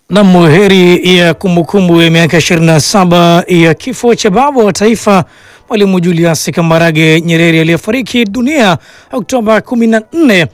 Nam, heri ya kumbukumbu ya miaka 27 ya kifo cha baba wa taifa Mwalimu Julius Kambarage Nyerere aliyefariki dunia Oktoba 14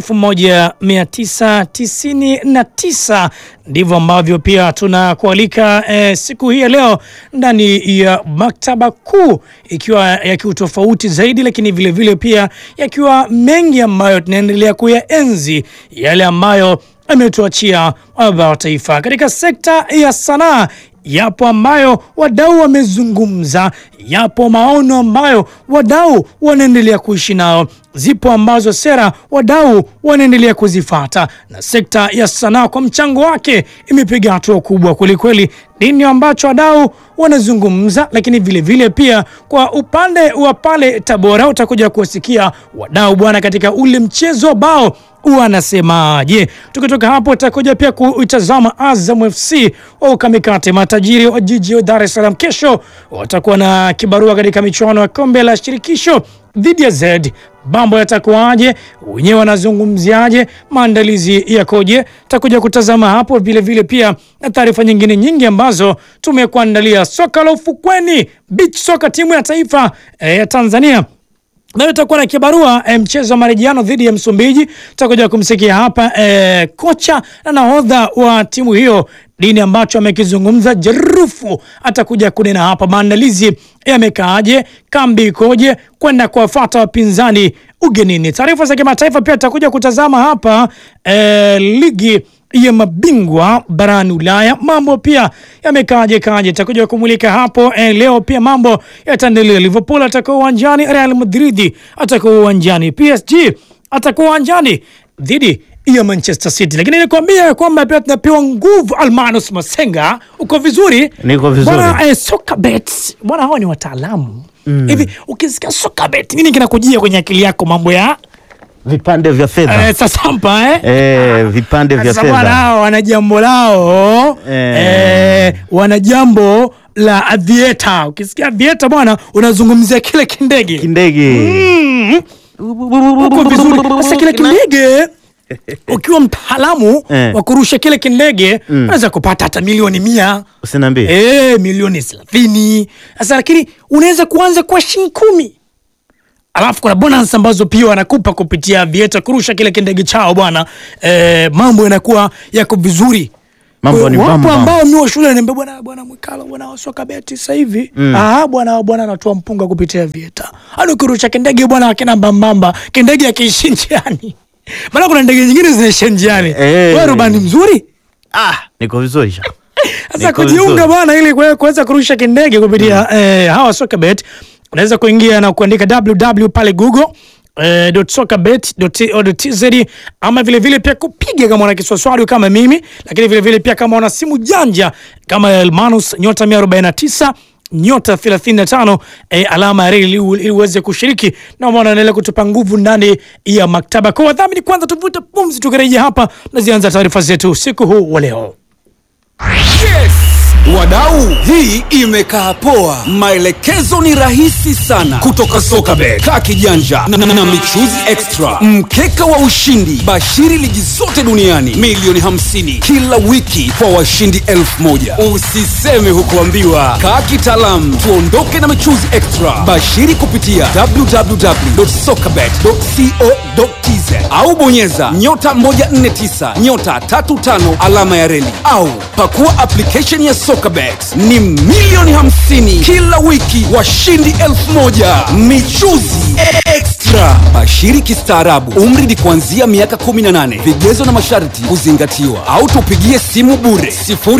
1999. Ndivyo ambavyo pia tunakualika eh, siku hii ya leo ndani ya maktaba kuu, ikiwa ya kiutofauti zaidi, lakini vilevile vile pia yakiwa mengi ambayo tunaendelea kuyaenzi yale ambayo ametuachia baba wa taifa katika sekta ya sanaa. Yapo ambayo wadau wamezungumza, yapo maono ambayo wadau wanaendelea kuishi nao, zipo ambazo sera wadau wanaendelea kuzifata, na sekta ya sanaa kwa mchango wake imepiga hatua kubwa kwelikweli. Nini ambacho wadau wanazungumza, lakini vilevile vile pia kwa upande wa pale Tabora utakuja kuwasikia wadau bwana, katika ule mchezo ambao wanasemaje. Tukitoka hapo utakuja pia kuitazama Azam FC wa ukamikate matajiri wa jiji wa Dar es Salaam. Kesho watakuwa na kibarua katika michuano ya kombe la shirikisho dhidi ya Z. Mambo yatakuwaje? Wenyewe wanazungumziaje? Maandalizi yakoje? Takuja kutazama hapo vilevile vile pia na taarifa nyingine nyingi ambazo tumekuandalia. Soka la ufukweni, beach soka, timu ya taifa ya e, Tanzania nayo itakuwa na kibarua e, mchezo wa marejiano dhidi ya Msumbiji. Tutakuja kumsikia hapa e, kocha na nahodha wa timu hiyo nini ambacho amekizungumza. Jerufu atakuja kunena hapa, maandalizi yamekaaje, kambi ikoje kwenda kuwafuata wapinzani ugenini. Taarifa za kimataifa pia tutakuja kutazama hapa e, ligi ya mabingwa barani Ulaya, mambo pia yamekaaje kaje, takuja kumulika hapo eh. Leo pia mambo yataendelea. Liverpool atakuwa uwanjani, Real Madrid atakuwa uwanjani, PSG atakuwa uwanjani dhidi ya Manchester City, lakini nilikwambia kwamba pia tunapewa nguvu. Almanus Masenga, uko vizuri? Niko vizuri. Bwana eh, soka bet bwana, hao ni wataalamu hivi. Ukisikia soka bet, nini kinakujia kwenye akili yako? Mambo ya Vipande vya fedha eh, sasampa eh? eh, vipande vya Sasa bwana, fedha hao wana jambo lao Eh. eh, wana jambo la avieta. Ukisikia avieta bwana, unazungumzia kile kindege kindege Mm, uko vizuri. Sasa kile kindege ukiwa mtaalamu Eh. wa kurusha kile kindege unaweza kupata hata milioni mia usiniambie eh, milioni thelathini. Sasa lakini unaweza kuanza kwa shilingi kumi alafu kuna bonus ambazo pia wanakupa kupitia vieta kurusha kile kindege chao bwana. Eh, mambo yanakuwa yako vizuri. Mambo ni Wapo bam bam. ambao mi wa shule niambia bwana bwana Mwikalo bwana wasoka beti sasa hivi ah bwana bwana anatoa mpunga kupitia vieta. Hadi ukirusha kindege bwana akina mbambamba kindege akiishi njiani. Maana kuna ndege nyingine zinaishia njiani. Eh. Wewe rubani mzuri? ah, niko vizuri sha Sasa Niko kujiunga vizuri. bwana, ili kue- kuweza kurusha kindege kupitia eh, hawa Sokabet, unaweza kuingia na kuandika www pale Google eh, .sokabet.co.tz ama vile vile pia kupiga kama una kiswaswali kama mimi, lakini vile vile pia kama una simu janja kama Elmanus nyota 149 nyota 35 eh, alama ya reli ili ili uweze kushiriki na maana anaendelea kutupa nguvu ndani ya maktaba. Kwa wadhamini, kwanza tuvute pumzi, tukirejea hapa nazianza taarifa zetu usiku huu wa leo. Yes! Wadau, hii imekaa poa. Maelekezo ni rahisi sana kutoka Sokabet, kaa kijanja na, na, na michuzi extra, mkeka wa ushindi, bashiri ligi zote duniani, milioni 50 kila wiki kwa washindi elfu moja. Usiseme hukuambiwa, kaa kitaalamu, tuondoke na michuzi extra. Bashiri kupitia www.sokabet.co.tz au bonyeza nyota 149 nyota 35 alama ya reli au pakua application ya Sokabet. Ni milioni 50 kila wiki, washindi elfu moja michuzi extra. Bashiri kistaarabu, umri ni kuanzia miaka 18. Vigezo na masharti kuzingatiwa, au tupigie simu bure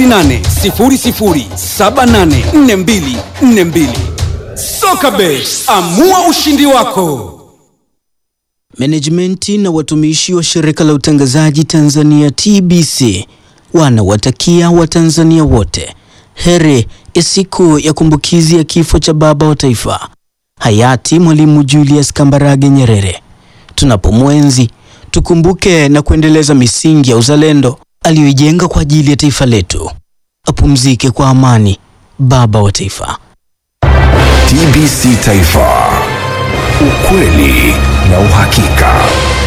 0800784242. Sokabet, amua ushindi wako. Menejimenti na watumishi wa shirika la utangazaji Tanzania TBC wanawatakia Watanzania wote heri ya siku ya kumbukizi ya kifo cha baba wa taifa hayati Mwalimu Julius Kambarage Nyerere. Tunapomwenzi tukumbuke na kuendeleza misingi ya uzalendo aliyoijenga kwa ajili ya taifa letu. Apumzike kwa amani baba wa taifa. TBC Taifa, ukweli na uhakika.